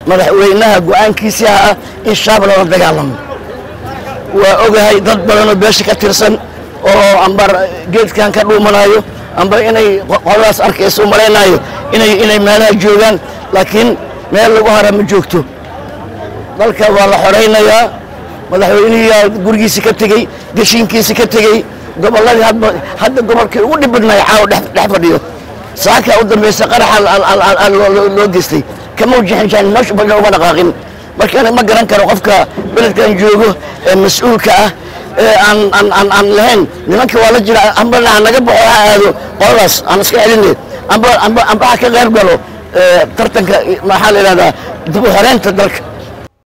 madaxweynaha go'aankiisii ah in shaab lala dagaalamo waa ogahay dad badanoo beesha ka tirsan oo ambar geedkan ka dhuumanayo amba inay qoladaas arkayso u malaynayo inay inay meelaha joogaan laakiin meel lagu hara ma joogto dalka waa la xoraynayaa madaxweynihiyaa gurigiisi ka tegey geshiinkiisi ka tegey gobolladii hadba hadda gobolkii ugu dhib badnaayo caawa dhex dhex fadhiyo saakaa u dambaysa qaraxa loo geystay kama wajixinjaan meesha baga uma dhaqaaqin marka ma garan karo qofka beledkan joogo ee mas-uulka ah ee aan aan aan aan lahayn nimanka waa la jira amba ha naga baxo ha aado qoladaas aan iska celinay amba amba amba ha ka qayb galo tartanka maxaa la yidhahdaa dib u xoreynta dalka